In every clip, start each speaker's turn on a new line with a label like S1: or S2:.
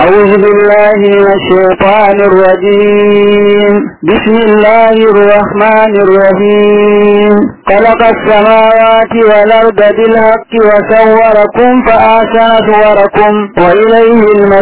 S1: أعوذ بالله من الشيطان الرجيم بسم الله الرحمن الرحيم خلق السماوات والأرض بالحق وصوركم فأحسن صوركم وإليه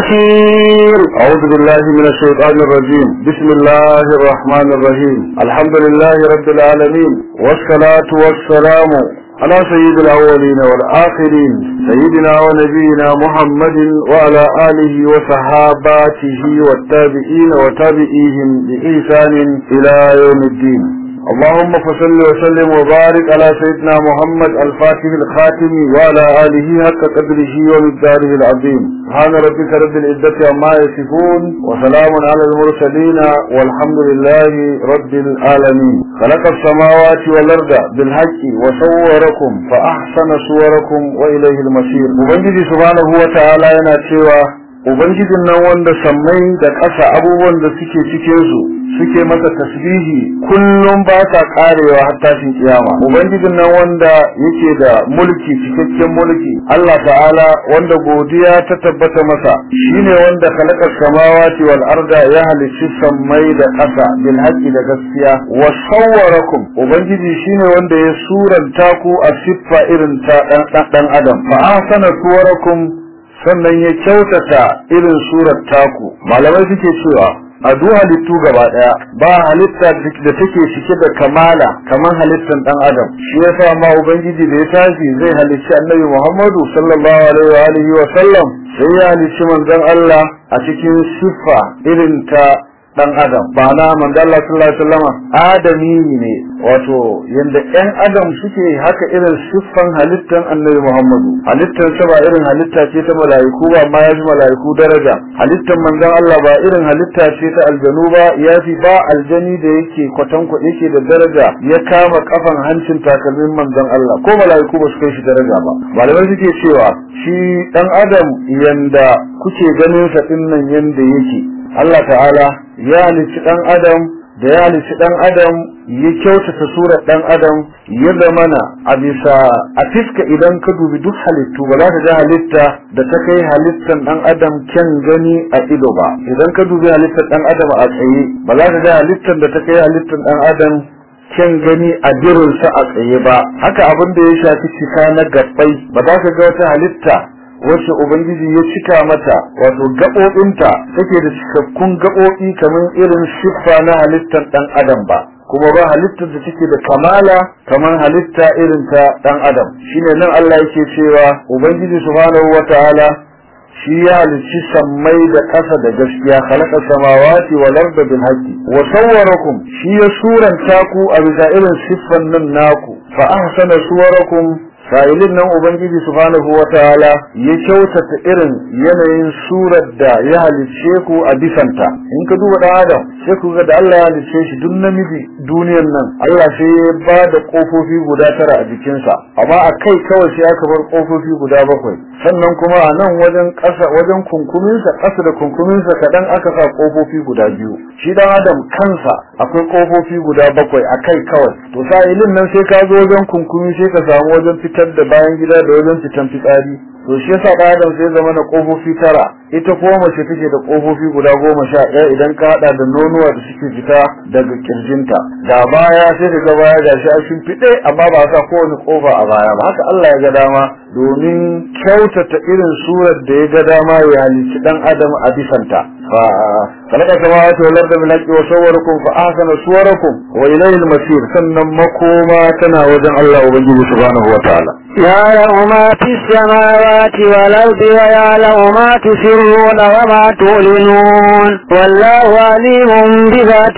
S1: المصير
S2: أعوذ بالله من الشيطان الرجيم بسم الله الرحمن الرحيم الحمد لله رب العالمين والصلاة والسلام على سيد الأولين والآخرين سيدنا ونبينا محمد وعلى آله وصحاباته والتابعين وتابعيهم بإحسان إلى يوم الدين اللهم صل وسلم وبارك على سيدنا محمد الفاتح الخاتم وعلى آله حق قدره ومقداره العظيم سبحان ربك رب العزة عما يصفون وسلام على المرسلين والحمد لله رب العالمين خلق السماوات والأرض بالحق وصوركم فأحسن صوركم وإليه المصير وبنجي سبحانه وتعالى ينا Ubangijin nan wanda sammai da ƙasa abubuwan da suke cikinsu suke masa tasbihi kullum ba sa karewa har tashin kiyama. Ubangijin nan wanda yake da mulki cikakken mulki Allah ta'ala wanda godiya ta tabbata masa shine wanda khalaqa samawati wal arda ya halicci sammai da ƙasa bil haqqi da gaskiya wa sawwarakum ubangiji shine wanda ya suranta ku a siffa irin ta dan adam fa ahsana suwarakum sannan ya kyautata irin surar taku malamai suke cewa a duk halittu gaba daya ba halitta da take cike da kamala kamar halittar dan adam shi yasa ma ubangiji da ya tashi zai halicci annabi Muhammadu sallallahu alaihi wa alihi wa sallam sai ya halicci manzon Allah a cikin siffa irin ta dan adam ba na manzo Allah sallallahu alaihi wasallam adami ne wato yanda ɗan adam suke haka irin siffan halittan annabi Muhammadu halittan sa ba irin halitta ce ta malaiku ba amma yafi malaiku daraja halittan manzon Allah ba irin halitta ce ta aljanu ba yafi ba aljani da yake kwatan yake da daraja ya kama kafan hancin takalmin manzon Allah ko malaiku ba su kai shi daraja ba malamai suke cewa shi dan adam yanda kuke ganin sa dinnan yanda yake Allah ta'ala ya halicci ɗan adam da ya halicci ɗan adam ya kyautata surar ɗan adam ya zamana a bisa a fiska idan ka dubi duk halittu ba za ka ga halitta da ta kai halittar ɗan adam kyan gani a ido ba idan ka dubi halittar ɗan adam a tsaye ba za ka ga halittar da ta kai halittar ɗan adam kyan gani a jirinsa a tsaye ba haka abin da ya shafi cika na gabbai ba za ka ga wata halitta wacce Ubangiji ya cika mata wato gaɓoɓinta take da cikakkun gaɓoɓi kamar irin siffa na halittar ɗan adam ba kuma ba halittar da take da kamala kamar halitta irin ta ɗan adam shine nan Allah yake cewa Ubangiji subhanahu wataala shi ya halicci sammai da ƙasa da gaskiya khalaqa samawati wal arda bil haqqi wa sawwarakum shi ya suranta ku a bisa irin siffan nan naku fa ahsana suwarakum sa'ilin nan ubangiji subhanahu wataala ya kyautata irin yanayin surar da ya halicce ku a bisanta in ka duba dan adam sai ku ga da Allah ya halicce shi duk namiji duniyar nan Allah sai ya ba da kofofi guda tara a jikinsa amma a kai kawai sai aka bar kofofi guda bakwai sannan kuma a nan wajen ƙasa wajen kunkuminsa ƙasa da kunkuminsa kaɗan aka sa kofofi guda biyu shi dan adam kansa akwai kofofi guda bakwai a kai kawai to sa'ilin nan sai ka zo wajen kunkumi sai ka samu wajen fitar da bayan gida da wajen fitan fitsari to shi yasa ɗan adam sai zama na kofofi tara ita kuma mace take da kofofi guda goma sha ɗaya idan ka haɗa da nonuwa da suke fita daga kirjinta da baya sai ka ga baya gashi a shimfiɗe amma ba sa kowane kofa a baya ba haka Allah ya ga dama domin kyautata irin surar da ya ga dama ya halicci ɗan adam a bisanta fa خلق السماوات والأرض بالحق وصوركم فأحسن صوركم وإليه المصير sannan makoma tana wajen Allah Ubangiji subhanahu wa ta'ala
S1: يعلم ما في السماوات والأرض ويعلم ما تسرون وما تعلنون والله عليم بذات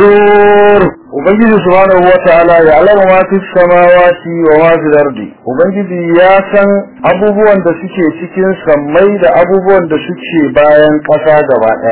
S1: الصدور
S2: Ubangiji subhanahu wa ta'ala ya alama ma fi samawati wa ma fi ardi Ubangiji ya san abubuwan da suke cikin sammai da abubuwan da suke bayan ƙasa gaba ɗaya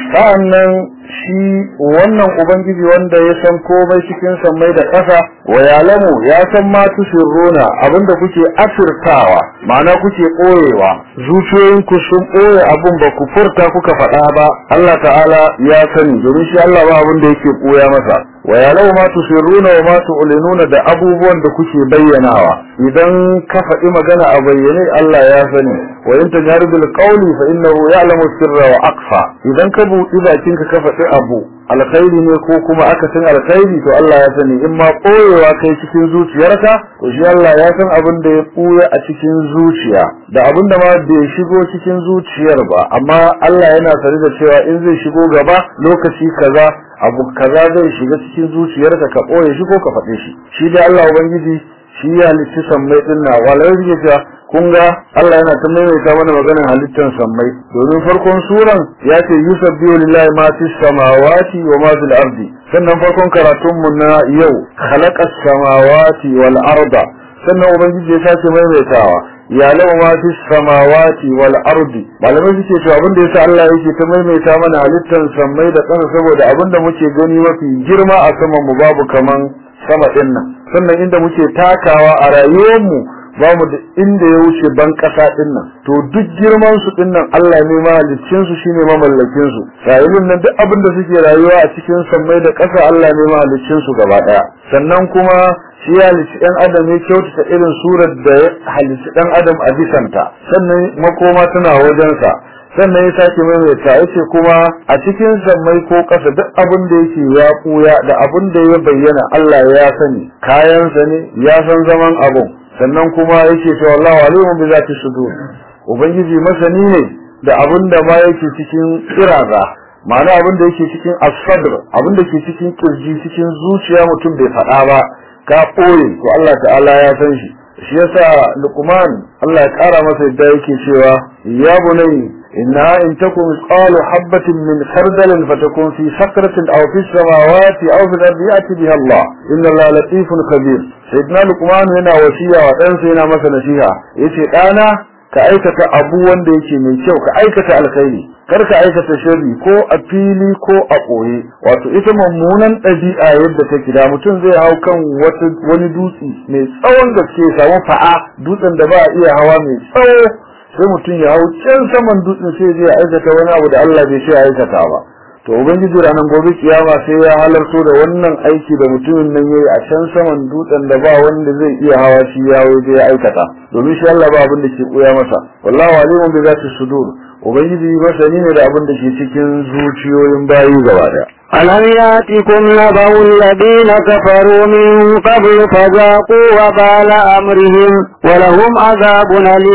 S2: sa'annan shi wannan ubangiji wanda ya san komai cikin sammai da ƙasa wa yalamu ya san ma tusirruna abinda kuke asirtawa ma'ana kuke ɓoyewa zuciyoyinku sun ɓoye abin ba ku furta kuka faɗa ba Allah ta'ala ya sani domin shi Allah ba abin da yake ɓoya masa wa yalamu ma tusirruna wa ma tu'linuna da abubuwan da kuke bayyanawa idan ka faɗi magana a bayyane Allah ya sani wa in tajharu bil qawli fa innahu ya'lamu sirra wa aqfa idan ka buɗi bakinka ka faɗi abu alkhairi ne ko kuma akasin alkhairi to Allah ya sani in ma koyewa kai cikin zuciyarka to shi Allah ya san abin da ya ɓuya a cikin zuciya da abin da ma bai shigo cikin zuciyar ba amma Allah yana sani da cewa in zai shigo gaba lokaci kaza abu kaza zai shiga cikin zuciyarka ka ɓoye shi ko ka faɗe shi shi dai Allah ubangiji shi ya halicci sammai din na walai yake cewa kun ga Allah yana ta maimaita mana maganar halittar sammai domin farkon suran ya ce yusabbihu lillahi ma fis samawati wa ma fil ardi sannan farkon karatun mu na yau khalaqas samawati wal arda sannan ubangiji ya sake maimaitawa ya lawa ma fis samawati wal ardi malamai suke cewa abin da yasa Allah yake ta maimaita mana halittar sammai da ƙasa saboda abin da muke gani mafi girma a saman mu babu kaman sama din nan sannan inda muke takawa a rayuwar mu ba mu da inda ya wuce ban kasa din nan to duk girman su din nan Allah ne mahaliccin su shine mamallakin su rayuwar nan duk abin da suke rayuwa a cikin sammai da ƙasa Allah ne mahaliccin su gaba daya sannan kuma shi ya halicci ɗan adam ya kyautata irin surar da ya halicci ɗan adam a bisanta sannan makoma tana wajensa sannan ya sake maimaita ya ce kuma a cikin sammai ko ƙasa duk abin da yake ya ɓuya da abin da ya bayyana Allah ya sani kayansa ne ya san zaman abun sannan kuma yake cewa Allah alimun bi zati sudur ubangiji masani ne da abin da ma yake cikin kiraza ma'ana abin da yake cikin as-sadr abin da ke cikin kirji cikin zuciya mutum bai faɗa ba ka ɓoye to Allah ta'ala ya san shi shi yasa Luqman Allah ya ƙara masa yadda yake cewa ya bunai إنها إن تكن مثقال حبة من خردل فتكون في سكرة أو في السماوات أو في الأرض يأتي بها الله إن الله لطيف خبير سيدنا لقمان هنا وسيا وأنسى هنا مثلا فيها يتي أنا كأيكة أبو وندي يتي من شو كأيكة الخير kar ka aikata sharri ko a fili ko a ɓoye wato ita mummunan ɗabi'a yadda take da mutum zai hau kan wani dutse mai tsawon gaske samu fa'a dutsen da ba a iya hawa mai tsawo sai mutum ya hau can saman dutsen sai zai aikata wani abu da Allah bai ce aikata ba to ubangiji ranar gobe kiyama sai ya halarto da wannan aiki da mutumin nan yayi a can saman dutsen da ba wanda zai iya hawa shi ya waje ya aikata domin shi Allah ba abin da ke koya masa wallahu alimun bi zati sudur ubangiji masani ne da abin da ke cikin zuciyoyin bayi gaba daya
S1: ألم يأتكم نبأ الذين كفروا من قبل فذاقوا وبال أمرهم ولهم عذاب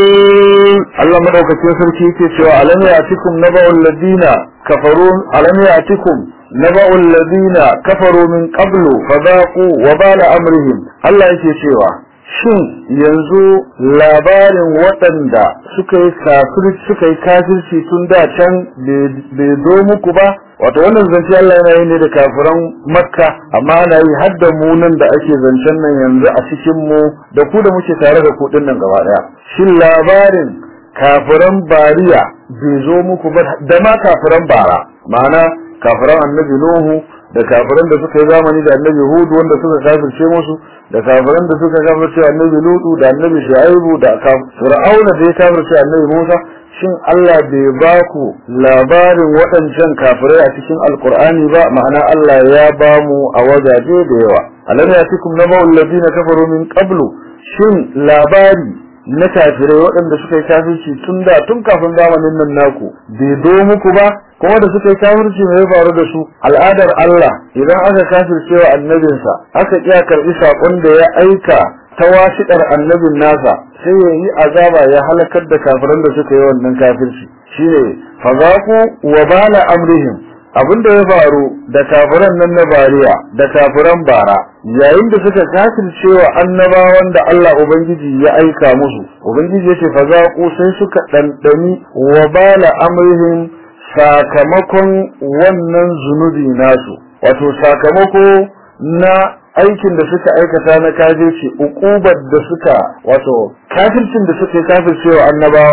S1: أليم
S2: Allah madaukakin sarki yake cewa alam ya'tikum naba'ul ladina kafaru alam ya'tikum naba'ul ladina kafaru min qablu fadaqu wa bala amrihim Allah yake cewa shin yanzu labarin waɗanda suka yi kafirci suka yi kafirci tun da can bai zo muku ba wato wannan zance Allah yana yi ne da kafiran makka amma ana yi har da mu nan da ake zancen nan yanzu a cikin mu da ku da muke tare da ku nan gaba daya shin labarin kafiran bariya bai zo muku ba da ma kafiran bara ma'ana kafiran annabi nuhu da kafiran da suka yi zamani da annabi hudu wanda suka kafirce musu da kafiran da suka kafirce annabi lutu da annabi shu'aibu da fir'auna da ya kafirce annabi musa shin Allah bai ba ku labarin waɗancan kafirai a cikin alkur'ani ba ma'ana Allah ya ba mu a wajaje da yawa alam yatikum naba'ul ladina kafaru min qablu shin labari na kafirai waɗanda suka yi kafirci tun da tun kafin zamanin nan naku bai do muku ba kuma da suka yi kafirci mai ya faru da su al'adar Allah idan aka kafirce wa annabinsa aka iya karɓi saƙon da ya aika ta wasiƙar annabin nasa sai ya yi azaba ya halakar da kafiran da suka yi wannan kafirci shine fazaku wa bala amrihim abin da ya faru da kafiran nan na bariya da kafiran bara yayin da suka kafirce wa annabawan da Allah ubangiji ya aika musu ubangiji yace fazaku sai suka dandani wa bala amrihim sakamakon wannan zunubi nasu wato sakamako na aikin da suka aikata na kafirci ukubar da suka wato kafircin da suka kafirce wa annabawan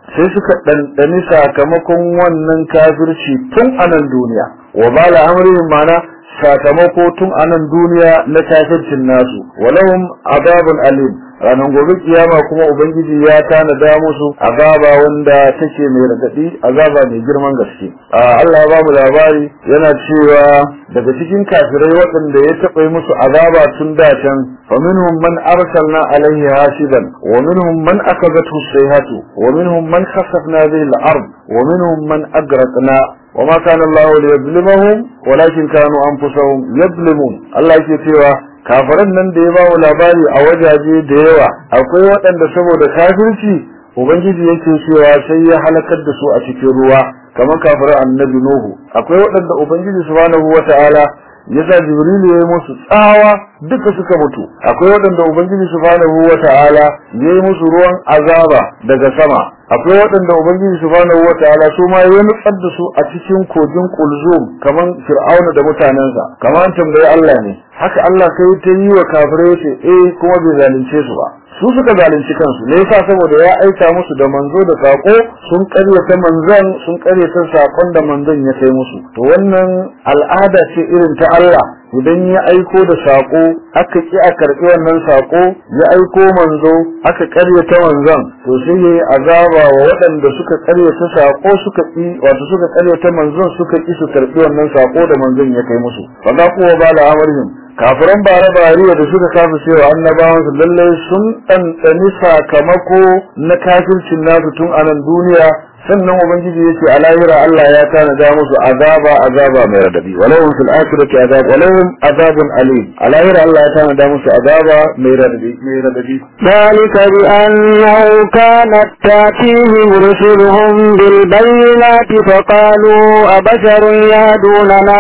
S2: sai suka ɗanɗani sakamakon wannan kafirci tun a nan duniya wa bala amrihim mana sakamako tun a nan duniya na kafircin nasu walahum azabun alim ranar gobe kiyama kuma ubangiji ya tanada musu azaba wanda take mai radadi azaba mai girman gaske Allah ya bamu labari yana cewa daga cikin kafirai waɗanda ya taɓa yi musu azaba tun da can fa minhum man arsalna alaihi hasiban wa minhum man akazathu sayhatu wa minhum man khasafna bihi al-ard wa minhum man agraqna وما كان الله ليظلمهم ولكن كانوا أنفسهم يظلمون الله yake cewa kafiran nan da ya ba mu labari a wajaje da yawa akwai waɗanda saboda kafirci ubangiji yake cewa sai ya halakar da su a cikin ruwa kamar kafiran annabi nuhu akwai waɗanda ubangiji subhanahu wata'ala ya sa jibrilu ya yi musu tsawa duka suka mutu akwai waɗanda ubangiji subhanahu wata'ala ya yi musu ruwan azaba daga sama akwai waɗanda ubangiji subhanahu wata'ala su ma ya nutsar da su a cikin kogin kulzum kamar fir'auna da mutanensa kamar tambayi Allah ne haka Allah sai ta yi wa kafirai ce eh kuma bai zalunce su ba su suka zalunci kansu ne yasa saboda ya aika musu da manzo da sako sun karyata manzon sun karyata sakon da manzon ya kai musu to wannan al'ada ce irin ta Allah idan ya aiko da sako aka ki a karbi wannan sako ya aiko manzo aka karyata manzon to sai yayi azaba wa waɗanda suka karyata sako suka ki wato suka karyata manzon suka ki su karbi wannan sako da manzon ya kai musu fa da kuwa bala amarhim kafiran bare bariya da suka kafa cewa annabawan su lalle sun ɗanɗani sakamako na kafircin nasu tun a nan duniya sannan ubangiji yace a lahira Allah ya tanada musu azaba azaba mai radadi walahum fil akhirati azab walahum azabun alim a lahira Allah ya tanada musu azaba mai radadi mai radadi
S1: ذلك بأنه كانت تأتيهم رسلهم بالبينات فقالوا أبشر يهدوننا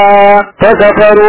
S1: فكفروا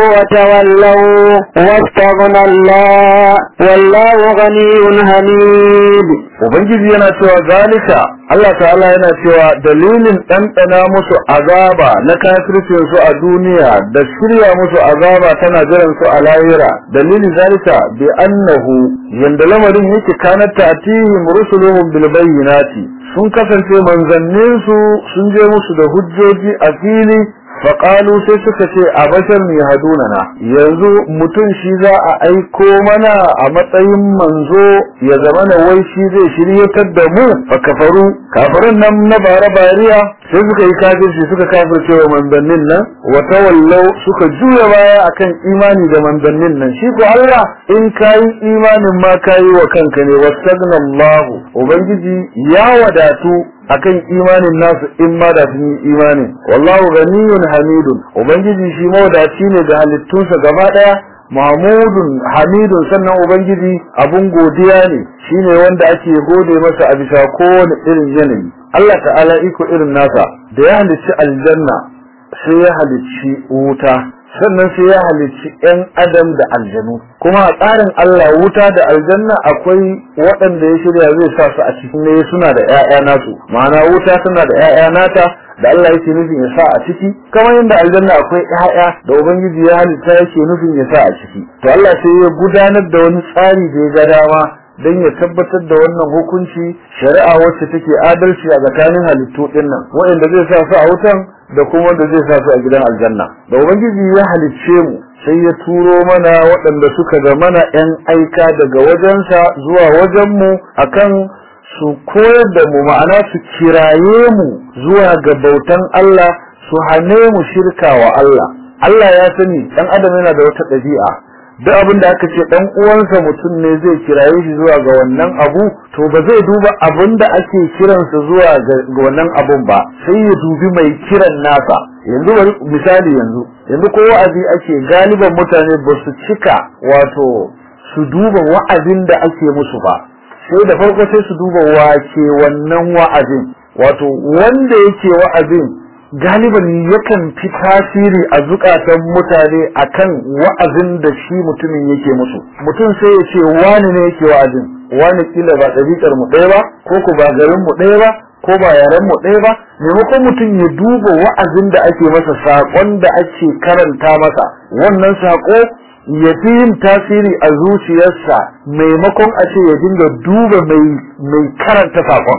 S1: وتولوا واستغنى الله والله غني حميد
S2: ubangiji yana cewa zalika Allah ta'ala yana cewa dalilin ɗanɗana musu azaba na kafircin su a duniya da shirya musu azaba tana jiran su a lahira dalilin zalika bi annahu yanda lamarin yake kanat ta'tihim rusuluhum bil bayyinati sun kasance manzannin su sun je musu da hujjoji a fili faƙalu sai suka ce a bashar mai hadunana yanzu mutum shi za a aiko mana a matsayin manzo ya zama na wai shi zai shiryatar da mu fa kafaru kafirin nan na bara bariya sai suka yi kafirci suka kafirce wa manzannin nan wa tawallau suka juya baya akan imani da manzannin nan shi ko Allah in kayi imanin ma kayi wa kanka ne wastagnallahu ubangiji ya wadatu akan imanin nasu in ma da sun yi imanin wallahu ganiyun hamidun ubangiji shi mawadaci ne da halittunsa gaba daya mahmudun hamidun sannan ubangiji abun godiya ne shine wanda ake gode masa a bisa kowane irin yanayi Allah ta'ala iko irin nasa da ya halicci aljanna sai ya halicci wuta sannan sai ya halicci 'yan adam da aljanu kuma a tsarin Allah wuta da aljanna akwai waɗanda ya shirya zai sa su a cikin ne suna da 'ya'ya nasu ma'ana wuta tana da 'ya'ya nata da Allah yake nufin ya sa a ciki kamar yadda aljanna akwai 'ya'ya da ubangiji ya halitta yake nufin ya sa a ciki to Allah sai ya gudanar da wani tsari da ya ga dama don ya tabbatar da wannan hukunci shari'a wacce take adalci a tsakanin halittu ɗin nan waɗanda zai sa su a wutan da kuma wanda zai sa su a gidan aljanna da ubangiji ya halicce mu sai ya turo mana waɗanda suka ga mana ‘yan aika daga wajensa zuwa wajenmu akan su koyar da mu ma'ana su kiraye mu zuwa ga bautan Allah su hane mu shirka wa Allah Allah ya sani ɗan adam yana da wata ɗabi'a duk abin da aka ce dan uwansa mutum ne zai kiraye shi zuwa ga wannan abu to ba zai duba abin da ake kiransa zuwa ga wannan abun ba sai ya dubi mai kiran nasa yanzu bari misali yanzu yanzu ko wa'azi ake galiban mutane ba su cika wato su duba wa'azin da ake musu ba sai da farko sai su duba wace wannan wa'azin wato wanda yake wa'azin galiban yakan fi tasiri a zukatan mutane akan wa'azin da shi mutumin yake musu mutum sai ya ce wani ne yake wa'azin wani kila ba ɗabi'ar mu ɗaya ba ko ku ba garin mu ɗaya ba ko ba yaren mu ɗaya ba maimakon mutum ya duba wa'azin da ake masa saƙon da ake karanta masa wannan saƙo ya fi yin tasiri a zuciyarsa maimakon a ce ya dinga duba mai karanta saƙon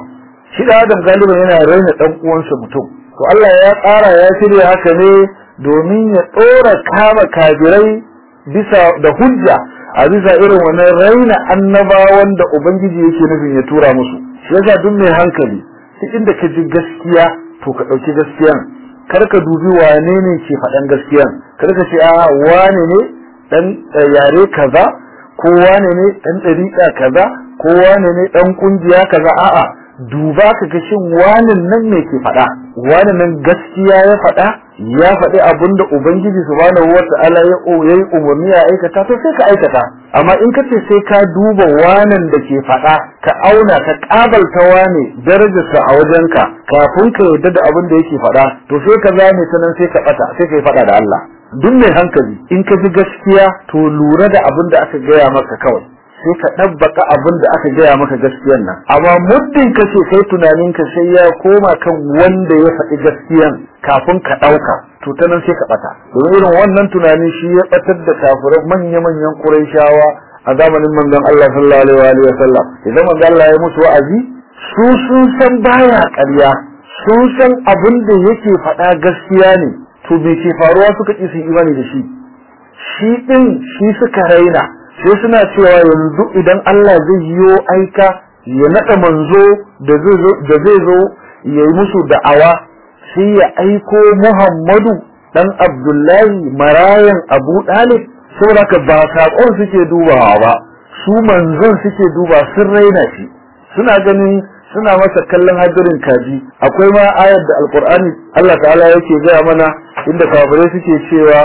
S2: shi da adam galiban yana raina dan uwansa mutum to Allah ya tsara ya shirya haka ne domin ya tsora kama kafirai bisa da hujja a bisa irin wannan raina annabawan da ubangiji yake nufin ya tura musu shi yasa duk mai hankali duk inda ka ji gaskiya to ka ɗauki gaskiyan kar ka dubi wane ne ke faɗan gaskiyan kar ka ce a wane ne dan yare kaza ko wane ne dan ɗariƙa kaza ko wane ne dan kungiya kaza a'a duba ka ga shin wanin nan ne ke faɗa wani nan gaskiya ya faɗa ya faɗi abin da ubangiji subhanahu wata'ala ya yi umarni ya aikata to sai ka aikata amma in ka ce sai ka duba wanan da ke faɗa ka auna ka ƙabalta wane darajarsa a wajenka kafin ka yarda da abin da yake faɗa to sai ka zame ta nan sai ka ɓata sai ka yi faɗa da Allah duk mai hankali in ka ji gaskiya to lura da abin da aka gaya maka kawai sai ka ɗabbaka abin da aka gaya maka gaskiyan nan amma muddin ka ce kai tunanin ka sai ya koma kan wanda ya faɗi gaskiyan kafin ka ɗauka to ta nan sai ka ɓata domin irin wannan tunani shi ya ɓatar da kafirai manya-manyan ƙurayshawa a zamanin manzon Allah sallallahu alaihi wa sallam idan manzon Allah ya musu wa'azi su sun san baya ƙarya sun san abin da yake faɗa gaskiya ne to me ke faruwa suka ƙi su imani da shi shi ɗin shi suka raina sai suna cewa yanzu idan Allah zai yiwo aika ya naɗa manzo da zai zo ya yi musu da'awa sai ya aiko Muhammadu dan Abdullahi marayan Abu Dalib saboda ka ba saƙon suke dubawa ba su manzon suke duba sun raina shi suna ganin suna masa kallon hadirin kaji akwai ma ayar da alkur'ani Allah ta'ala yake gaya mana inda kafirai suke cewa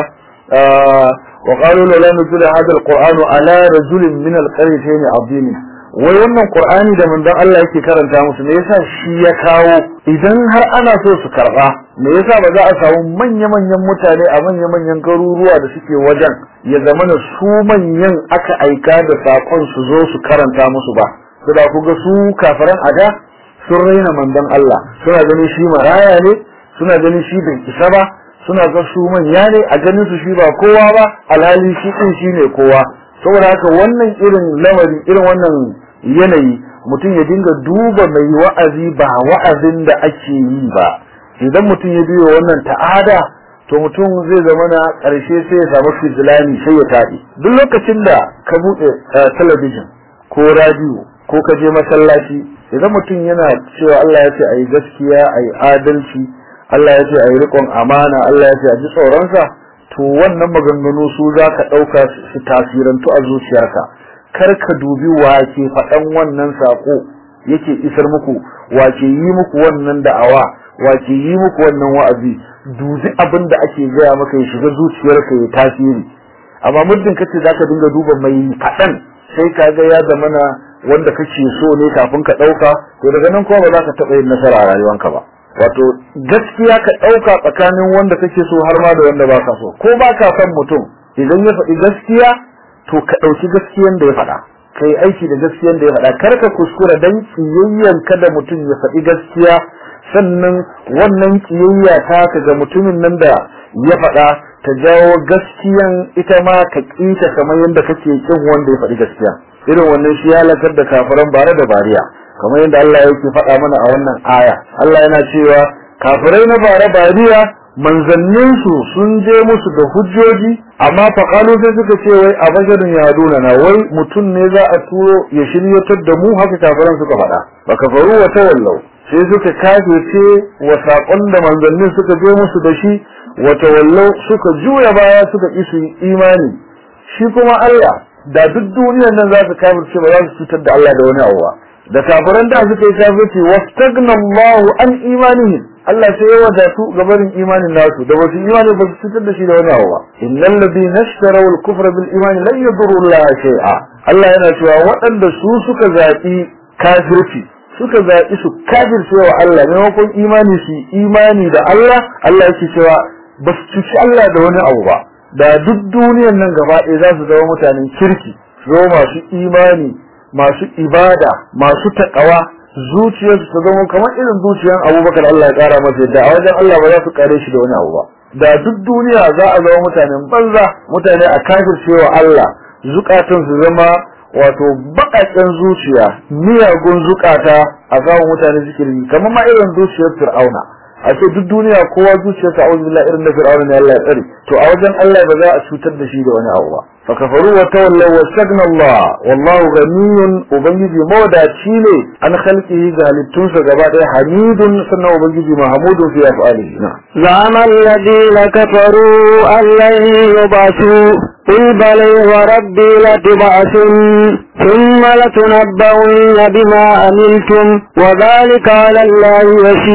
S2: وقالوا لولا نزل هذا القرآن على رجل من القريتين عظيم wai wannan qur'ani da manzon Allah yake karanta musu me yasa shi ya kawo idan har ana so su karba me yasa ba za a samu manya manyan mutane a manya manyan garuruwa da suke wajen ya zama na su manyan aka aika da sakon su zo su karanta musu ba saboda ku ga su kafiran ada sun raina manzon Allah suna ganin shi maraya ne suna ganin shi bai isa ba suna ga su manya ne a ganin su shi ba kowa ba alhali shi din shi ne kowa saboda haka wannan irin lamari irin wannan yanayi mutum ya dinga duba mai wa'azi ba wa'azin da ake yi ba idan mutum ya biyo wannan ta'ada to mutum zai zama na ƙarshe sai ya samu fizilani sai ya taɗi duk lokacin da ka buɗe talabijin ko radiyo ko ka je masallaci idan mutum yana cewa Allah ya ce a yi gaskiya a yi adalci Allah ya ce a yi riƙon amana Allah ya ce a ji tsoronsa to wannan maganganu su za ka ɗauka su tasirantu a zuciyarka kar ka dubi wa ke faɗan wannan saƙo yake isar muku wa ke yi muku wannan da'awa wa ke yi muku wannan wa'azi dubi abin da ake gaya maka ya shiga zuciyarka ya tasiri amma muddin kace za ka dinga duba mai faɗan sai ka ga ya zamana wanda kake so ne kafin ka ɗauka to daga nan kuma ba za ka taɓa yin nasara a rayuwanka ba wato gaskiya ka ɗauka tsakanin wanda kake so har ma da wanda ba ka so ko ba ka son mutum idan ya faɗi gaskiya to ka ɗauki gaskiyan da ya faɗa ka yi aiki da gaskiyan da ya faɗa kar ka kuskura dan kiyayyan ka da mutum ya faɗi gaskiya sannan wannan kiyayya ta ka ga mutumin nan da ya faɗa ta jawo gaskiyan ita ma ka ƙita kamar yadda kake kin wanda ya faɗi gaskiya irin wannan shi ya lakar da kafiran bare da bariya kamar yadda Allah yake faɗa mana a wannan aya Allah yana cewa kafirai na bare bariya manzanninsu sun je musu da hujjoji amma faƙalu sai suka ce wai a basharin yaduna na wai mutum ne za a turo ya shiryatar da mu haka kafiran suka faɗa ba kafaru wa tawallau sai suka kafirce wa saƙon da manzannin suka je musu da shi wa tawallau suka juya baya suka isu imani shi kuma Allah da duk duniyar nan za su kafirce ba za su cutar da Allah da wani abu ba da kafiran da suka yi kafirci wastagna Allahu an imanihim Allah sai ya wadatu ga barin imanin nasu da wasu imani ba su cutar da shi da wani abu ba innal ladina ishtaraw al-kufra bil imani lan yadurru Allah shay'a Allah yana cewa waɗanda su suka zaɓi kafirci suka zaɓi su kafirce wa Allah maimakon imani su imani da Allah Allah yake cewa ba su cuci Allah da wani abu ba da duk duniyar nan gaba ɗaya za su zama mutanen kirki su zama masu imani masu ibada masu taƙawa zuciyarsu ta zama kamar irin zuciyar abubakar Allah ya ƙara masa yadda a wajen Allah ba za su ƙare shi da wani abu ba da duk duniya za a zama mutanen banza mutane a kafircewa Allah zukatan su zama wato baƙaƙen zuciya miyagun zukata a gaban mutane zikiri kamar ma irin zuciyar fir'auna a ce duk duniya kowa zuciyarsa a wajen irin da fir'auna ne Allah ya tsare to a wajen Allah ba za a cutar da shi da wani abu ba fa kafaru wa tawallaw wa stagna Allah wallahu ghaniyyun ubangiji mawadaci ne an khalqihi ga halittunsa gaba ɗaya hamidun sannan ubangiji mahmudun fi af'alihi na
S1: زعم الذين كفروا أن لن يبعثوا قل بل وربي لتبعثن ثم لتنبؤن بما عملتم وذلك على الله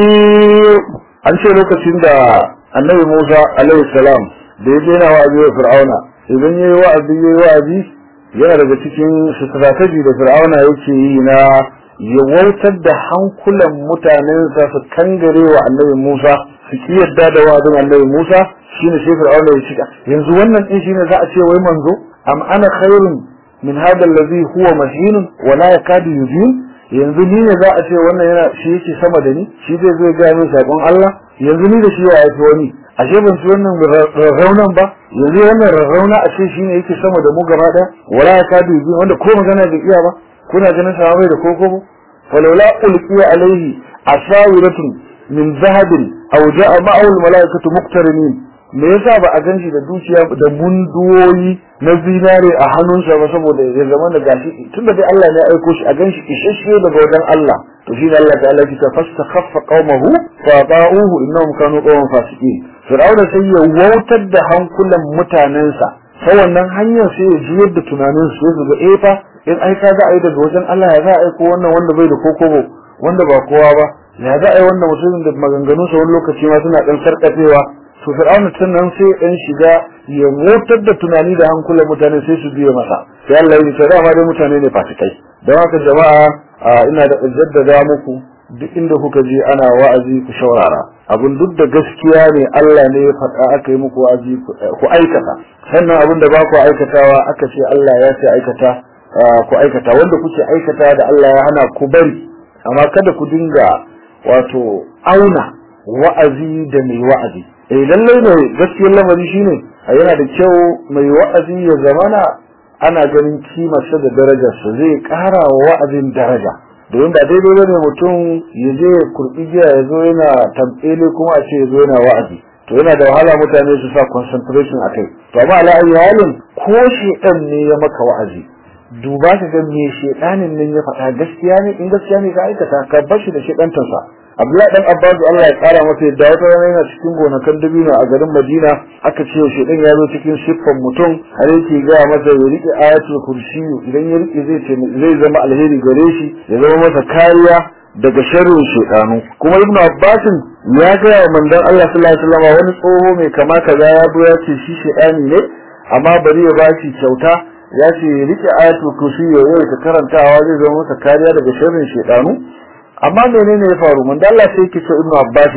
S1: يسير
S2: an ce lokacin da annabi Musa alaihi salam da ya daina wa'azi wa Fir'auna idan yayi wa'azi yayi wa'azi yana daga cikin strategy da Fir'auna yake yi na ya wautar da hankulan mutanensa su kangare wa annabi Musa su ki yadda da wa'azin annabi Musa shine sai Fir'auna ya cika yanzu wannan din shine za a ce wai manzo am ana khairun min hada allazi huwa mahin wa la yakadu yubin yanzu ni ne za a ce wannan yana shi yake sama da ni shi zai zo ga min sakon Allah yanzu ni da shi ya yi wani ashe ban ci wannan rarraunan ba yanzu wannan rarrauna a ce shine yake sama da mu gaba daya wala ya kadu yi wanda ko magana bai iya ba kuna ganin sa bai da koko ba falawla ulqiya alaihi asawiratun min zahabin aw ja'a ma'ahu almalaikatu muqtarinin me yasa ba a ganshi da dukiya da munduwoyi na zinare a hannunsa ba saboda ya zama da gashi tunda dai Allah ne ya aiko shi a ganshi isasshe daga wajen Allah to shi ne Allah ta'ala ya ce fastakhaffa qaumahu fa ba'uhu innahum kanu qauman fasiqin fir'auna sai ya wautar da hankulan mutanensa ta wannan hanyar sai ya juyar da tunanin su ya ga eh fa in ai ka za a yi daga wajen Allah ya za a aiko wannan wanda bai da kokobo wanda ba kowa ba ya za a yi wannan mutumin da maganganunsa wani lokaci ma suna dan sarkafewa to fir'auna tun nan sai ɗan shiga ya motar da tunani da hankulan mutane sai su biya masa sai Allah ya ce dama dai mutane ne fasikai don haka jama'a ina da jaddada muku duk inda kuka je ana wa'azi ku shaurara abin duk da gaskiya ne Allah ne ya faɗa aka yi muku wa'azi ku aikata sannan abin da ba ku aikatawa aka ce Allah ya ce aikata ku aikata wanda kuke aikata da Allah ya hana ku bari amma kada ku dinga wato auna wa'azi da mai wa'azi eh lallai ne gaskiyar lamari shine yana da kyau mai wa'azi ya zamana ana ganin kimarsa da darajarsa zai ƙara wa wa'azin daraja domin ba daidai bane mutum ya je ya kurbi giya ya zo yana tambele kuma a ce ya zo yana wa'azi to yana da wahala mutane su sa concentration akai to amma ala ayi halin ko shedan ne ya maka wa'azi duba ka ga me shedanin nan ya faɗa gaskiya ne in gaskiya ne ka aikata ka bar shi da shedantansa Abdullahi dan Abbas Allah ya kara masa yadda wata rana yana cikin gonakan dabino a garin Madina aka ce shi dan ya zo cikin siffan mutum har yake ga masa ya rike ayatul kursi idan ya rike zai ce zai zama alheri gare shi ya zama masa kariya daga sharrin shaytanu kuma Ibn Abbas ya ga manzon Allah sallallahu alaihi wasallam wani tsoho mai kama kaza ya zo ya ce shi shaytani ne amma bari ya bashi kyauta ya ce ya rike ayatul kursi ya yi ta karantawa zai zama masa kariya daga sharrin shaytanu amma menene ya faru mun Allah sai yake ce Ibn Abbas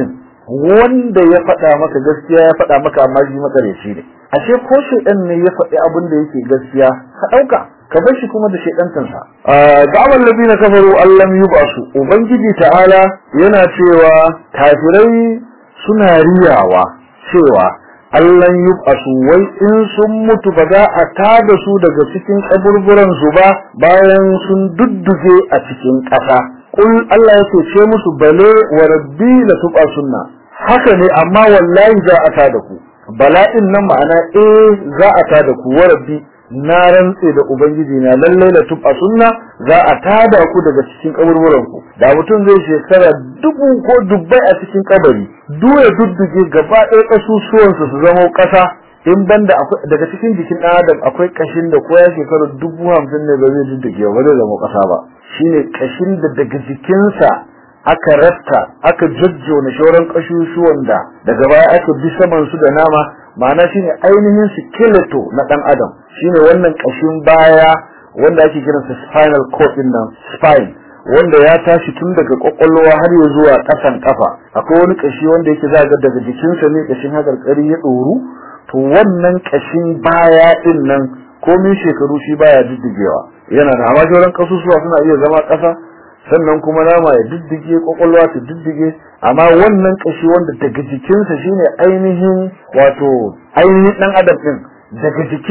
S2: wanda ya faɗa maka gaskiya ya faɗa maka amma shi makareci ne ashe ko shedan ne ya faɗi abin da yake gaskiya ka ɗauka ka bar shi kuma da shedantansa da'awar ladina kafaru allam yubasu ubangiji ta'ala yana cewa kafirai suna riyawa cewa allan yubasu wai in sun mutu ba za a tada su daga cikin kaburburan su ba bayan sun dudduge a cikin ƙasa kul Allah yake ce musu bale wa rabbi la tuba sunna haka ne amma wallahi za a tada ku bala'in nan ma'ana eh za a tada ku wa rabbi na rantse da ubangiji na lalle la tuba sunna za a tada ku daga cikin kaburburan ku da mutum zai shekara dubu ko dubbai a cikin kabari duya dudduge gaba ɗaya kasusuwansa su zama ƙasa in banda daga cikin jikin ɗan adam akwai kashin da ko ya shekara dubu hamsin ne ba zai dudduge ba zai zama ƙasa ba shine kashin da daga jikinsa aka rafta aka jajjona shauran kashushuwan da daga baya aka bi saman su da nama ma'ana shine ainihin skeleto na dan adam shine wannan kashin baya wanda ake kiransa spinal cord din nan spine wanda ya tashi tun daga kwakwalwa har ya zuwa kasan kafa akwai wani kashi wanda yake za ga daga jikinsa ne kashin hakarkari ya doru to wannan kashin baya din nan komin shekaru shi baya diddigewa yana da amma sauran kasusuwa suna iya zama ƙasa sannan kuma nama ya diddige kwakwalwa ta diddige amma wannan kashi wanda daga jikinsa shine ainihin wato ainihin dan adam din daga jiki ne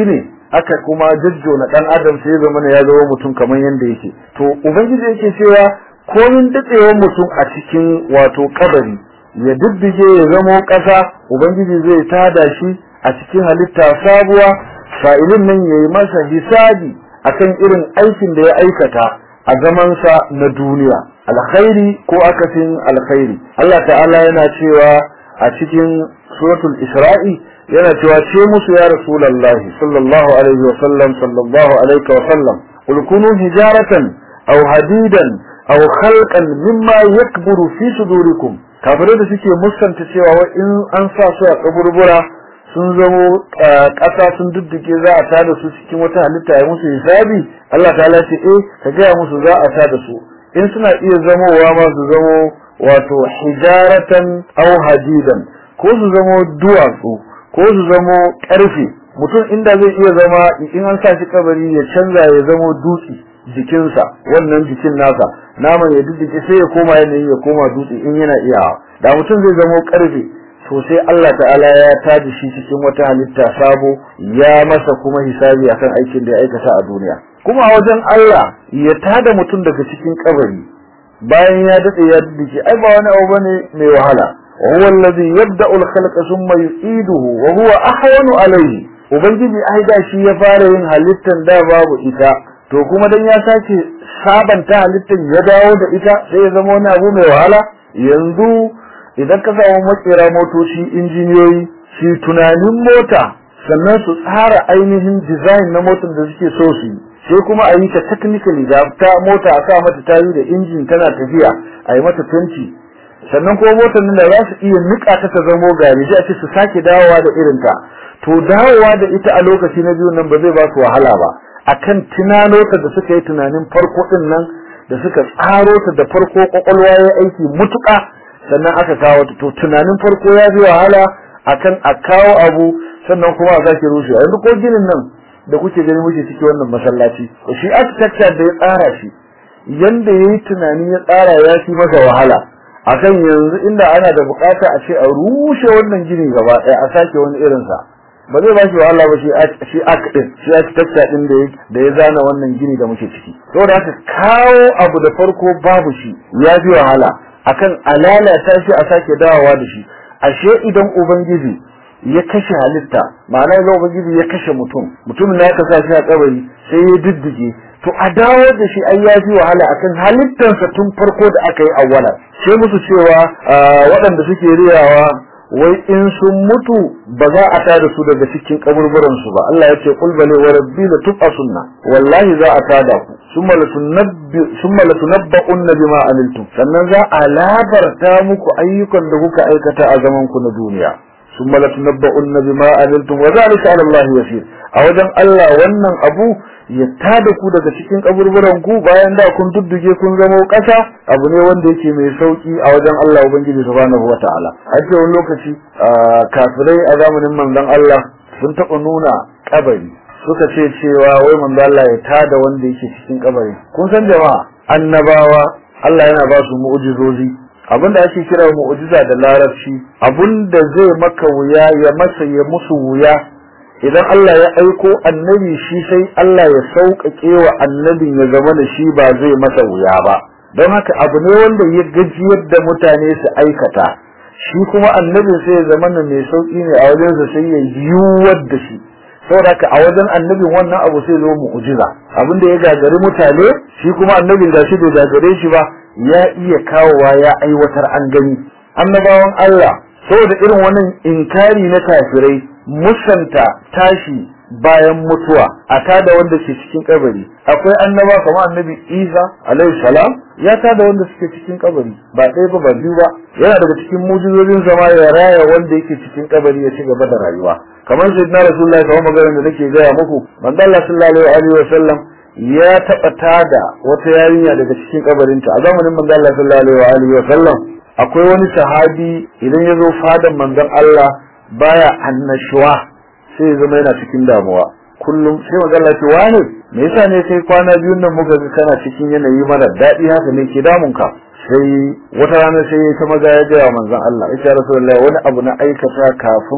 S2: aka kuma jajjona dan adam sai zama ya zama mutum kamar yanda yake to ubangiji yake cewa komin datsewar mutum a cikin wato kabari ya diddige ya zamo ƙasa ubangiji zai tada shi a cikin halitta sabuwa sa'ilin nan yayi masa hisabi akan irin aikin da ya aikata a zamansa na duniya alkhairi ko akasin alkhairi Allah ta'ala yana cewa a cikin suratul isra'i yana cewa ce musu ya rasulullahi sallallahu alaihi wa sallam sallallahu alaihi wa sallam qul kunu hijaratan aw hadidan aw khalqan mimma yakburu fi sudurikum kafirai da suke muskanta cewa in an sa su a kaburbura sun zamo ƙasa sun dudduke za a tada su cikin wata halitta ya musu hisabi Allah ta ce eh ka gaya musu za a tada su in suna iya zamowa ma su zamo wato hijaratan aw hadidan ko su zamo duwatsu ko su zamo ƙarfe mutum inda zai iya zama in an sa shi kabari ya canza ya zamo dutse jikinsa wannan jikin nasa naman ya dudduke sai ya koma yanayi ya koma dutse in yana iyawa da mutum zai zamo ƙarfe to sai Allah ta'ala ya taji shi cikin wata halitta sabo ya masa kuma hisabi akan aikin da ya aikata a duniya kuma wajen Allah ya tada mutum daga cikin kabari bayan ya dade ya dace ai ba wani abu bane mai wahala huwa allazi yabda'u al-khalqa thumma yu'iduhu wa huwa ahwanu alayhi ubangiji ai da shi ya fara yin halittan da babu ita to kuma dan ya sake sabanta halittan ya dawo da ita sai ya zama wani abu mai wahala yanzu idan ka samu makera motoci injiniyoyi shi tunanin mota sannan su tsara ainihin design na motar da suke so su yi sai kuma a yi ta technically da ta mota a sa mata tayi da injin tana tafiya a yi mata fenti sannan kuma motar nan da za su iya nika ta ta zamo gari sai a ce su sake dawowa da irin ta to dawowa da ita a lokaci na biyu nan ba zai ba su wahala ba akan tunano ta da suka yi tunanin farko din nan da suka tsaro ta da farko kwakwalwa ya aiki mutuka sannan aka kawo ta to tunanin farko ya fi wahala akan a kawo abu sannan kuma a sake rushe yanzu ko ginin nan da kuke gani muke ciki wannan masallaci shi architecture da ya tsara shi yanda yayi tunani ya tsara ya fi masa wahala akan yanzu inda ana da bukata a ce a rushe wannan gini gaba ɗaya a sake wani irin sa ba zai ba shi wahala ba shi shi akdin shi architecture din da da ya zana wannan gini da muke ciki saboda haka kawo abu da farko babu shi ya fi wahala akan alalata shi a sake dawowa da shi ashe idan ubangiji ya kashe halitta ma'ana idan ubangiji ya kashe mutum mutumin da aka sa shi a kabari sai ya diddige to a dawo da shi ai ya fi wahala akan halittarsa tun farko da aka yi awwala sai musu cewa waɗanda suke riyawa wai in sun mutu ba za a tada su daga cikin kaburburan su ba Allah ya ce qul bali wa rabbi la tub'asunna wallahi za a tada ku summa la tunabbi summa la tunabba'unna bima amiltum sannan za a labarta muku ayyukan da kuka aikata a zaman ku na duniya summa la tunabba'unna bima amiltum wa zalika 'ala Allah yasir a wajen Allah wannan abu ya tada ku daga cikin kaburburan ku bayan da kun dudduge kun zama kasa abu ne wanda yake mai sauki a wajen Allah ubangiji subhanahu wataala a ce wani lokaci kafirai a zamanin manzon Allah sun taɓa nuna kabari suka ce cewa wai manzon Allah ya tada wanda yake cikin kabari kun san jama'a annabawa Allah yana ba su mu'jizozi abinda ake kira mu'jiza da larabci abinda zai maka wuya ya masa ya musu wuya idan Allah ya aiko annabi shi sai Allah ya sauƙaƙe wa annabin ya zama da shi ba zai masa wuya ba don haka abu ne wanda ya gajiyar da mutane su aikata shi kuma annabin sai ya zama mai sauƙi ne a wajensa sai ya yiwuwar da shi saboda haka a wajen annabin wannan abu sai zo mu'jiza abin da ya gagari mutane shi kuma annabin da shi bai gagare shi ba ya iya kawowa ya aiwatar an gani annabawan Allah saboda irin wannan inkari na kafirai musanta tashi bayan mutuwa a tada wanda ke cikin kabari akwai annaba kamar annabi Isa alaihi salam ya tada wanda suke cikin kabari ba ɗaya ba ba biyu ba yana daga cikin mujizozin zama ya raya wanda yake cikin kabari ya ci gaba da rayuwa kamar sayyidina rasulullahi kamar maganar da nake gaya muku manzo Allah sallallahu alaihi wa sallam ya taɓa tada wata yarinya daga cikin kabarinta a zamanin manzo Allah sallallahu alaihi wa sallam akwai wani sahabi idan ya zo fadan manzon Allah baya annashuwa sai ya zama yana cikin damuwa kullum sai magana ce wani me yasa ne kai kwana biyun nan muka ga kana cikin yanayi mara daɗi haka ne ke damun ka sai wata rana sai ta maza ya gaya manzon Allah ya rasulullahi wani abu na aikata kafin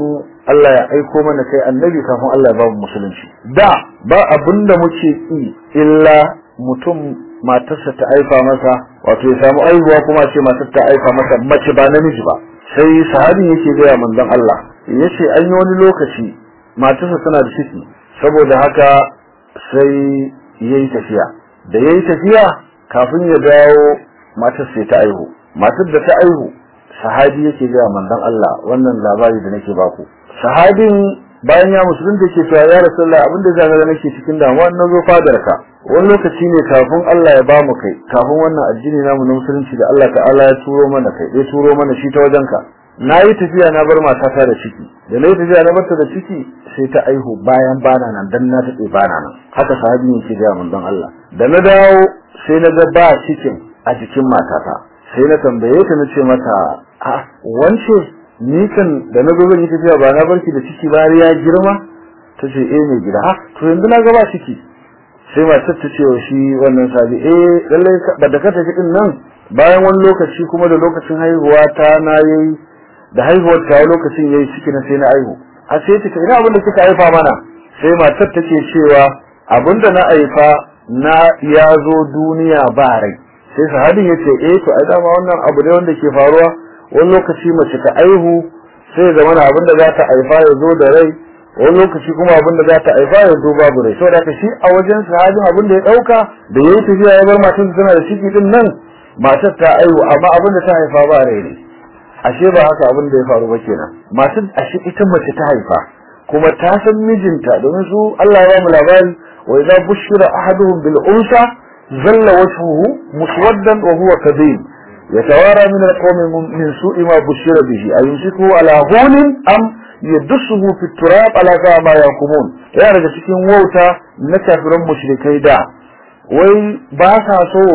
S2: Allah ya aiko mana kai annabi kafin Allah ya ba mu musulunci da ba abinda muke yi illa mutum matarsa ta aifa masa wato ya samu aihuwa kuma ce matar ta aifa masa mace ba namiji ba sai sahabi yake gaya manzon Allah yace an yi wani lokaci matarsa tana da ciki saboda haka sai yayi tafiya da yayi tafiya kafin ya dawo matar sai ta aihu matar da ta aihu sahabi yake gaya manzon Allah wannan labari da nake baku sahabin bayan ya musulunta yake cewa ya rasulullah abinda zaka ga nake cikin damuwa na zo fadar ka wani lokaci ne kafin Allah ya ba mu kai kafin wannan addini namu na musulunci da Allah ta'ala ya turo mana kai ya turo mana shi ta wajen ka na yi tafiya na bar matata da ciki da na yi tafiya na barta da ciki sai ta aihu bayan bana nan dan na taɓe bana nan haka sahabi yake gaya mun don Allah da na dawo sai na ga ba cikin a jikin matata sai na tambaye ta na ce mata a wance ni kan da na zo zan yi tafiya ba na barki da ciki ba ya girma ta ce eh mai gida ha to yanzu na ga ba ciki sai matar ta ce wa shi wannan sabi eh lallai ba da ka tafi din nan bayan wani lokaci kuma da lokacin haihuwa ta na yayi da haihuwar ta lokacin yayi ciki na sai na aihu a sai ta ina abin da kika haifa mana sai matar take cewa abin da na haifa na ya zo duniya ba rai sai sahabin yace eh to ai dama wannan abu ne wanda ke faruwa wani lokaci mace ta aihu sai zama na abin da za ta haifa ya zo da rai wani lokaci kuma abin da za ta haifa ya zo babu rai saboda haka shi a wajen sahabin abin da ya dauka da yayi tafiya ya bar matar tana da ciki din nan matar ta aihu amma abin da ta haifa ba rai ne ashe ba haka abin da ya faru ba kenan matar ashe ita mace ta haifa kuma ta san mijinta domin su Allah ya ba mu labari wa idza bushira ahaduhum bil unsa zalla wajhuhu muswaddan wa huwa kadhib يتوارى من القوم من سوء ما بشر به أيمسكه على هون أم يدسه في التراب على ما يقومون يا رجل cikin wauta na kafiran mushrikai da wai ba sa so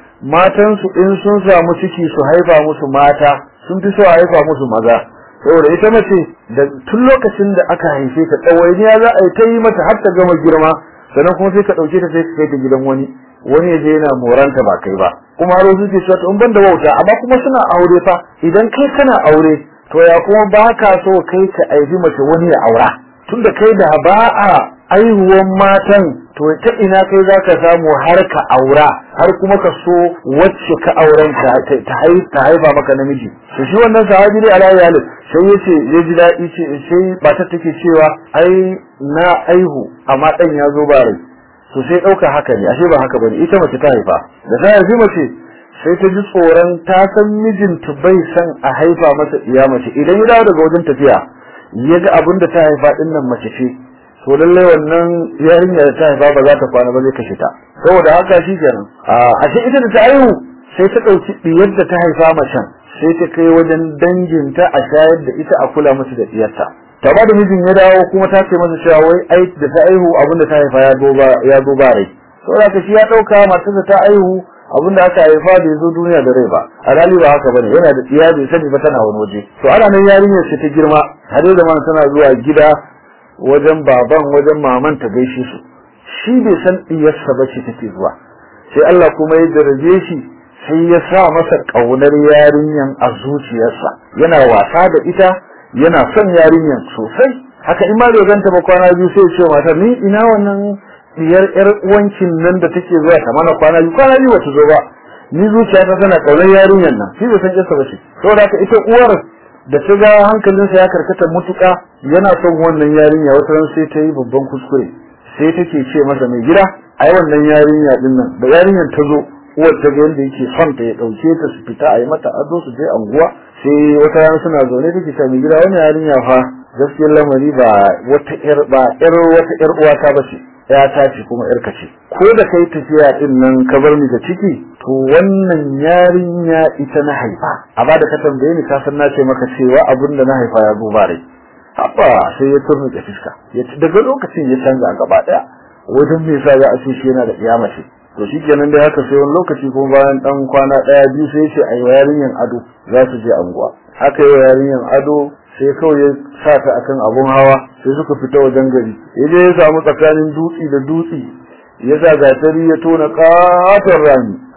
S2: matan su in sun samu ciki su haifa musu mata sun fi so a haifa musu maza saboda ita mace da tun lokacin da aka haife ta tsawainiya za a yi ta yi mata har ta gama girma sannan kuma sai ka ɗauke ta sai ka kai ta gidan wani wani ya je yana moranta ba kai ba kuma har su ke cewa to in banda wauta amma kuma suna aure fa idan kai kana aure to ya kuma ba ka so kai ka aibi mace wani ya aura tunda kai da ba a aihuwan matan to ta ina kai za ka samu har ka aura har kuma ka so wacce ka auren ta haifa maka namiji to shi wannan sahabi ne ala yali sai yace ya ji daɗi ce sai matar take cewa ai na aihu amma dan ya zo ba rai to sai dauka haka ne ashe ba haka bane ita mace ta haifa da ta haifi mace sai ta ji tsoron ta san mijinta bai san a haifa masa iya mace idan ya dawo daga wajen tafiya ya ga abin da ta haifa din nan mace ce to lalle wannan yarinya da ta haifa ba za ta kwana ba zai kashe ta saboda haka shi kenan a ashe ita da ta haihu sai ta dauki diyar da ta haifa macen sai ta kai wajen danginta a shayar da ita a kula musu da diyarta ta ba da mijin ya dawo kuma ta ce masa cewa wai ai da ta aihu abin da ta haifa ya zo ba ya zo ba rai saboda ka shi ya dauka matarsa ta aihu abin da aka haifa bai zo duniya da rai ba alhali ba haka bane yana da tsiya bai sani ba tana wani waje to ana nan yarinyar ce ta girma har da man tana zuwa gida wajen baban wajen maman ta gaishe su shi bai san diyarsa ba ce take zuwa sai Allah kuma ya daraje shi sai ya sa masa kaunar yarinyan a zuciyarsa yana wasa da ita yana son yarinyan sosai haka in ma bai ganta ba kwana biyu sai ce mata ni ina wannan diyar yar uwancin nan da take zuwa ta mana kwana biyu kwana biyu wata zo ba ni zuciyata tana kaunar yarinyan nan shi bai san kisa ba shi saboda haka ita uwar da ta ga hankalinsa ya karkata mutuka yana son wannan yarinya wata ran sai ta yi babban kuskure sai take ce masa mai gida ai wannan yarinya din nan da yarinyan ta zo uwar ta ga yadda yake son ta ya dauke ta su fita a yi mata ado su je anguwa sai wata rana suna zaune take ta mai gida wani yarinya fa gaskiyar lamari ba wata yar ba yar wata yar uwa ta bace ya ta ce kuma yarka ce ko da kai tafiya din nan ka bar ni da ciki to wannan yarinya ita na haifa a ba da ka tambaye ni ka san na ce maka cewa abin da na haifa ya zo bare haba sai ya turnuke fuska daga lokacin ya canza gaba daya wajen me yasa za a ce shi yana da kiyama ce to shikenan dai haka sai wani lokaci kuma bayan dan kwana daya biyu sai ce ayi yarinyan ado za su je anguwa haka yi yarinyan ado sai kawai ya sa ta akan abun hawa sai suka fita wajen gari yaje ya samu tsakanin dutsi da dutsi ya sa gatari ya tona katon rami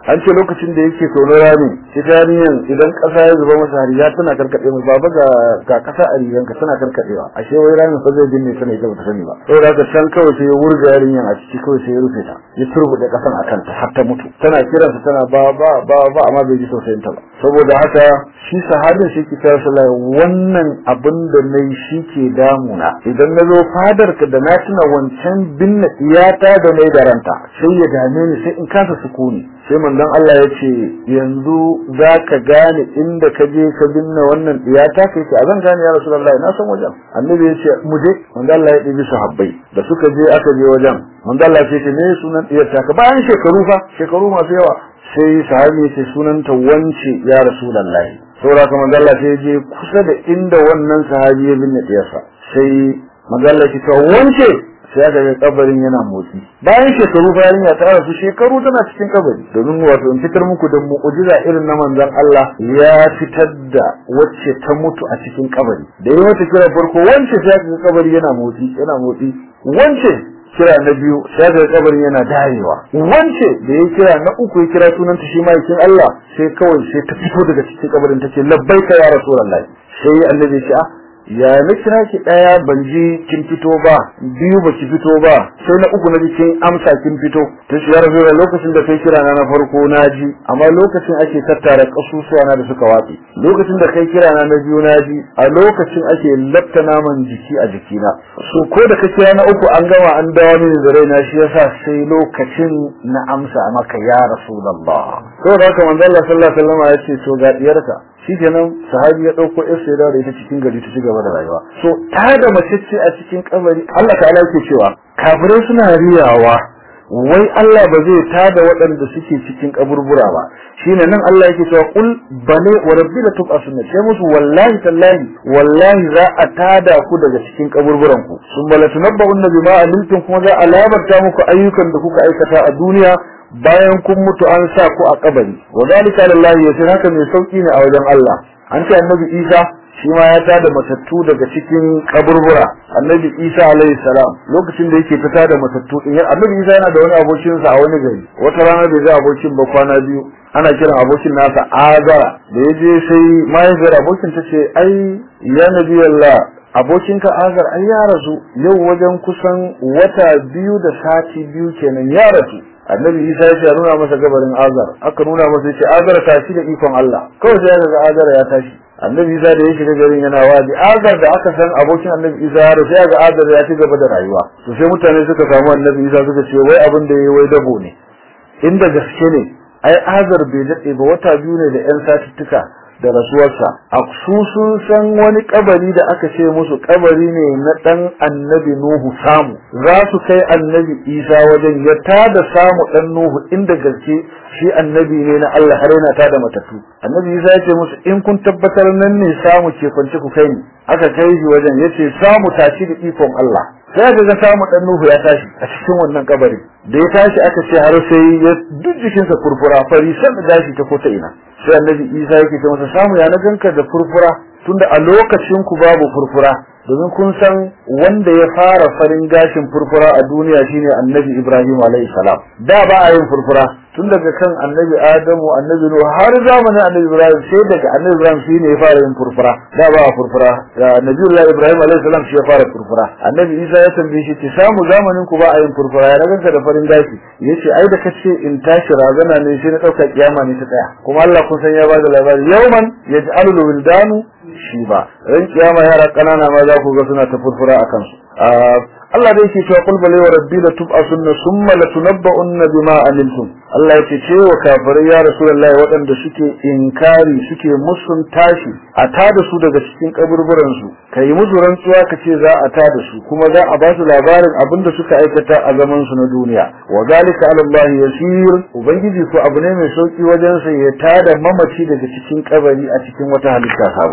S2: an ce lokacin da yake tono rami ita yarinyan idan kasa ya zuba masa riga tana karkade mu baba ga ga kasa a riganka tana karkadewa ashe wai ramin fa zai binne tana ita bata sani ba saboda haka can kawai sai ya wurga yarinyan a ciki kawai sai ya rufe ta ya turbude kasan a kanta har ta mutu tana kiransa tana ba ba ba ba amma bai ji tausayin ta ba saboda haka shi sahabin shi ke kira sallallahu wannan abin da nayi shi ke damuna idan na zo fadar ka da na tuna wancan binne iyata da nayi da ranta sai ya dame ni sai in kasa sukuni sai manzon Allah ya ce yanzu za ka gane inda ka je ka binne wannan iyata kai ce a zan gane ya rasulullahi na san wajen annabi ya ce mu je manzon Allah ya ɗibi sahabbai da suka je aka je wajen manzon Allah ya ce me sunan iyata ka bayan shekaru fa shekaru masu yawa sai sahabi ya ce sunanta wance ya rasulullahi saboda kuma manzon Allah sai ya je kusa da inda wannan sahabi ya binne diyarsa sai manzon Allah ya ce wance sai aka ga kabarin yana motsi bayan shekaru bayan ya tara su shekaru tana cikin kabari domin wato in fitar muku da mu'jiza irin na manzon Allah ya fitar da wacce ta mutu a cikin kabari da yi wata kira farko wance sai aka ga kabari yana motsi yana motsi wance kira na biyu sai aka ga kabarin yana darewa wance da ya kira na uku ya kira sunanta shi ma'aikin Allah sai kawai sai ta fito daga cikin kabarin ta ce labbaika ya rasulullahi sai annabi ya ce ah ya na kira ki daya ban ji kin fito ba biyu ba ki fito ba sai na uku na ji kin amsa kin fito ta shi ya rasu lokacin da kai kira na na farko na ji amma lokacin ake tattara kasusuwa na da suka watsi lokacin da kai kira na na biyu na ji a lokacin ake lafta naman jiki a jikina so ko da ka kira na uku an gama an dawo mini da raina shi yasa sai lokacin na amsa maka ya rasulullah saboda haka manzo Allah sallallahu alaihi wasallam ya ce to ga diyarka shikenan sahabi ya dauko yar sai da ita cikin gari ta cigaba da rayuwa so ta da mace ce a cikin kabari Allah ta'ala yake cewa kafirai suna riyawa wai Allah ba zai tada waɗanda suke cikin kaburbura ba shine nan Allah yake cewa kul bane wa rabbi la tub'asunna sai musu wallahi tallahi wallahi za a tada ku daga cikin kaburburan ku sun bala tunabba'unna bima amiltum kuma za a labarta muku ayyukan da kuka aikata a duniya bayan kun mutu an sa ku a kabari wa zalika lillahi yasir haka mai sauki ne a wajen Allah an ce annabi Isa shi ma ya tada matattu daga cikin kaburbura annabi Isa alaihi salam lokacin da yake fita da matattu din annabi Isa yana da wani abokin sa a wani gari wata rana da ga abokin ba kwana biyu ana kiran abokin nasa Azara da ya je sai mahaifiyar abokin ta ce ai ya nabi Allah abokinka Azar ai ya rasu yau wajen kusan wata biyu da sati biyu kenan ya rasu annabi isa ya ce nuna masa gabarin azar aka nuna masa ce azar tashi da ikon Allah kawai sai ga azar ya tashi annabi isa da ya shiga garin yana wadi azar da aka san abokin annabi isa ya sai ga azar ya ci gaba da rayuwa to sai mutane suka samu annabi isa suka ce wai abin da yayi wai dabo ne inda gaske ne ai azar bai dade ba wata biyu ne da yan satuttuka da rasuwarsa a su sun san wani kabari da aka ce musu kabari ne na dan annabi nuhu samu za su kai annabi isa wajen ya tada samu dan nuhu inda gaske shi annabi ne na Allah har yana tada matattu annabi isa ya ce musu in kun tabbatar nan ne samu ke kwance ku kai ni aka kai shi wajen yace samu tashi da ikon Allah sai ga samu dan nuhu ya tashi a cikin wannan kabari da ya tashi aka ce har sai ya duk jikinsa furfura fari san da gashi ta kota ina sai annabi isa yake ce masa samu ya na ganka da furfura tunda a lokacin ku babu furfura domin kun san wanda ya fara farin gashin furfura a duniya shine annabi ibrahim alayhi salam da ba a yin furfura tun daga kan annabi adamu annabi nuhu har zamanin annabi ibrahim sai daga annabi ibrahim shine ya fara yin furfura da ba a furfura da nabiyullahi ibrahim alayhi salam shi ya fara furfura annabi isa ya tambaye shi ki samu zamanin ku ba a yin furfura ya ganka da farin gashi yace ai da kace in tashi razana ne sai na dauka kiyama ne ta tsaya kuma Allah kun san ya ba da labari yawman yaj'alul wildanu shi ba ran kiyama yara kanana ma za ku ga suna ta furfura akan su Allah da yake cewa qul bali wa rabbi la tub'asunna thumma la tunabba'unna bima amiltum Allah yake cewa kafirai ya rasulullahi waɗanda suke inkari suke musun tashi a tada su daga cikin kaburburan su kai musu rantsuwa kace za a tada su kuma za a ba su labarin abinda suka aikata a zaman su na duniya wa zalika ala Allah yasir ubangiji ko abu ne mai sauki wajen sa ya tada mamaci daga cikin kabari a cikin wata halitta sabuwa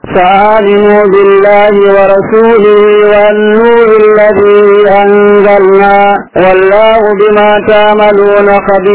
S1: فآمنوا بالله ورسوله والنور الذي أنزلنا والله بما تعملون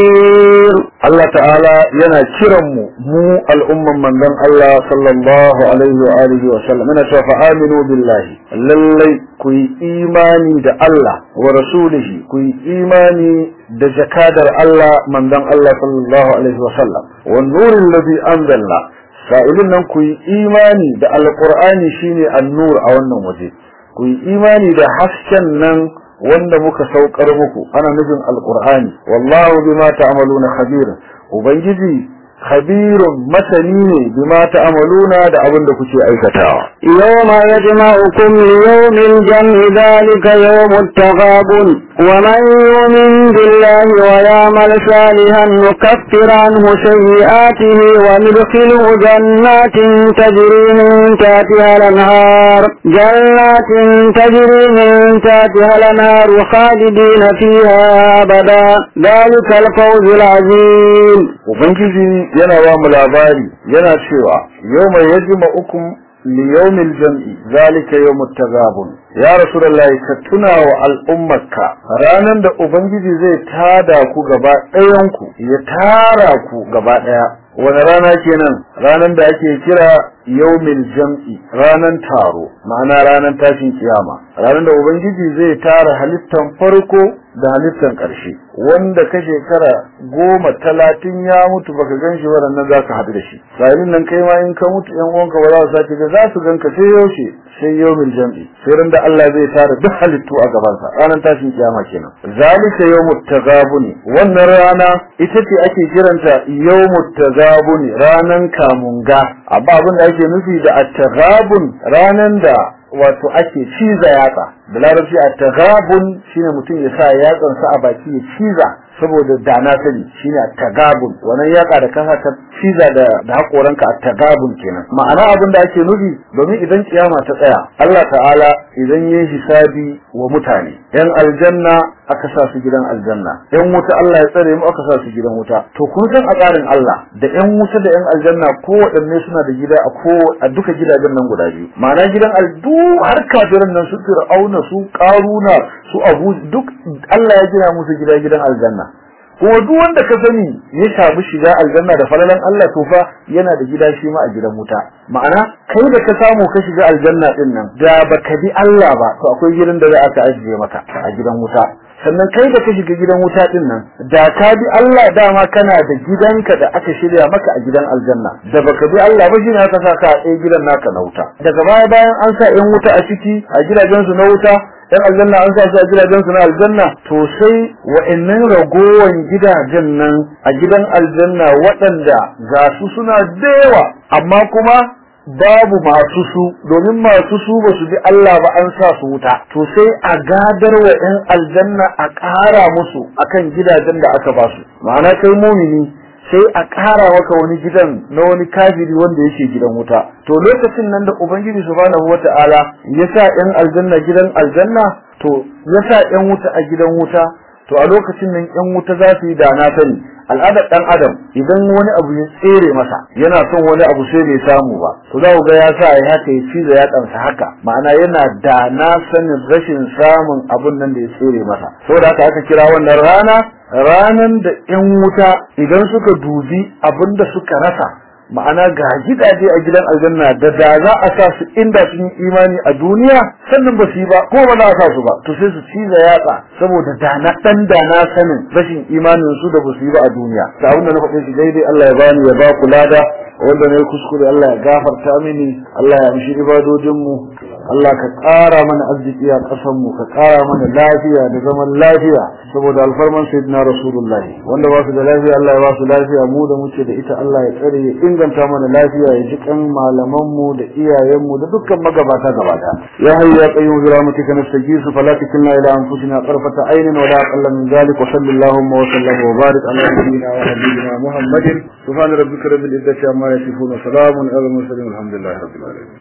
S1: خبير
S2: Allah ta'ala yana kiran mu mu al'umman manzon Allah sallallahu alaihi wa alihi wa sallam yana cewa fa aminu billahi lallai ku yi imani da Allah wa rasulihi ku yi imani da jakadar Allah manzon Allah sallallahu alaihi wa sallam wan nuril ladhi anzalna sa'ilin nan ku yi imani da alqur'ani shine an-nur a wannan waje ku yi imani da hasken nan wanda muka saukar muku ana nufin alqur'ani wallahu bima ta'maluna khabir ubangiji khabirun masani ne bima ta'maluna da abin da kuke aikatawa
S1: يوم يجمعكم ليوم الجمع ذلك يوم التغابن ومن يؤمن بالله ويعمل صالحا نكفر عنه سيئاته وندخله جنات تجري من تحتها الانهار جنات تجري من تحتها الانهار خالدين فيها ابدا ذلك الفوز العظيم
S2: ubangiji yana ba mu labari yana cewa yawma yajma'ukum liyawmil jam'i zalika yawmut tagabun ya rasulullahi ka tuna wa al'ummarka ranan da ubangiji zai tada ku gaba ɗayan ku ya tara ku gaba ɗaya wani rana kenan ranan da ake kira yawmil jam'i ranan taro ma'ana ranan tashin kiyama ranan da ubangiji zai tara halittan farko da halittan ƙarshe wanda ka shekara goma talatin ya mutu baka gan shi waɗannan za ka haɗu da shi sa'ilin nan kai ma in ka mutu yan uwanka ba za su sake ga za su ganka sai yaushe sai yawmil jam'i sai ran da Allah zai tara duk halittu a gabansa ranar tashin kiyama kenan zalika yawmut tagabuni wannan rana ita ce ake kiranta yawmut tagabuni ranan kamunga abba abin da ake nufi da at-tagabun ranan da wato ake ciza yatsa da larabci at-tagabun shine mutum ya sa yatsansa a baki ya ciza saboda da na sani shine at-tagabun wannan yaka da kasa ta ciza da da hakoranka at-tagabun kenan ma'ana abin da ake nufi domin idan kiyama ta tsaya Allah ta'ala idan yayi hisabi wa mutane yan aljanna aka sa su gidan aljanna yan wuta Allah ya tsare mu aka sa su gidan wuta to kun san a tsarin Allah da yan wuta da yan aljanna ko waɗanne suna da gida a ko a duka gidajen nan guda biyu ma'ana gidan aldu har kafirin nan su fir'auna su karuna su abu duk Allah ya gina musu gida gidan aljanna kuma duk wanda ka sani ya samu shiga aljanna da falalan Allah to fa yana da gida shi ma a gidan wuta ma'ana kai da ka samu ka shiga aljanna din nan da baka bi Allah ba to akwai gidan da za aka ajiye maka a gidan wuta sannan kai da ka shiga gidan wuta din nan da ka bi Allah dama kana da gidanka da aka shirya maka a gidan aljanna da baka bi Allah ba shine aka saka a ɗaya gidan naka na wuta daga baya bayan an sa yan wuta a ciki a gidajen su na wuta yan aljanna an sa su a gidajen su na aljanna to sai wa'annan ragowan gidajen nan a gidan aljanna waɗanda ga su suna da yawa amma kuma babu masu su domin masu su ba su bi Allah ba an sa su wuta to sai a gadar wa ‘yan aljanna a ƙara musu akan gidajen da aka ba su ma'ana kai mumini sai a ƙara maka wani gidan na wani kafiri wanda yake gidan wuta to lokacin nan da ubangiji subhanahu wata'ala ya sa ‘yan aljanna gidan aljanna to ya sa ‘yan wuta a gidan wuta to a lokacin nan ‘yan wuta za su yi da na sani al'adar dan adam idan wani abu ya tsere masa yana son wani abu sai bai samu ba to za ku ga ya sa ya haka ya ciza ya kansa haka ma'ana yana da na sanin rashin samun abun nan da ya tsere masa saboda haka aka kira wannan rana ranan da yan wuta idan suka dubi abin da suka rasa ma'ana ga gidaje a gidan aljanna da da za a sa su inda sun yi imani a duniya sannan ba su yi ba ko ba za a sa su ba to sai su ciza yatsa saboda da na dan da na sanin rashin imanin su da ba su yi ba a duniya ta abin da na faɗe shi daidai Allah ya bani ya ba ku lada wanda na yi kuskure Allah ya gafarta mini Allah ya amshi ibadojin mu Allah ka ƙara mana arziki a ƙasar mu ka ƙara mana lafiya da zaman lafiya saboda alfarman sayyidina rasulullahi wanda ba su da lafiya Allah ya ba su lafiya mu da muke da ita Allah ya tsare ya inganta mana lafiya ya ji kan malaman mu da iyayen mu da dukkan magabata gabata ya hayyu ya qayyum bi rahmatika nastajisu fala takilna ila anfusina tarfata aynin wa la aqalla min dhalik wa sallallahu wa sallam wa barik ala nabiyyina wa habibina muhammadin subhana rabbika rabbil izzati amma yasifun wa salamun ala al mursalin alhamdulillahi rabbil alamin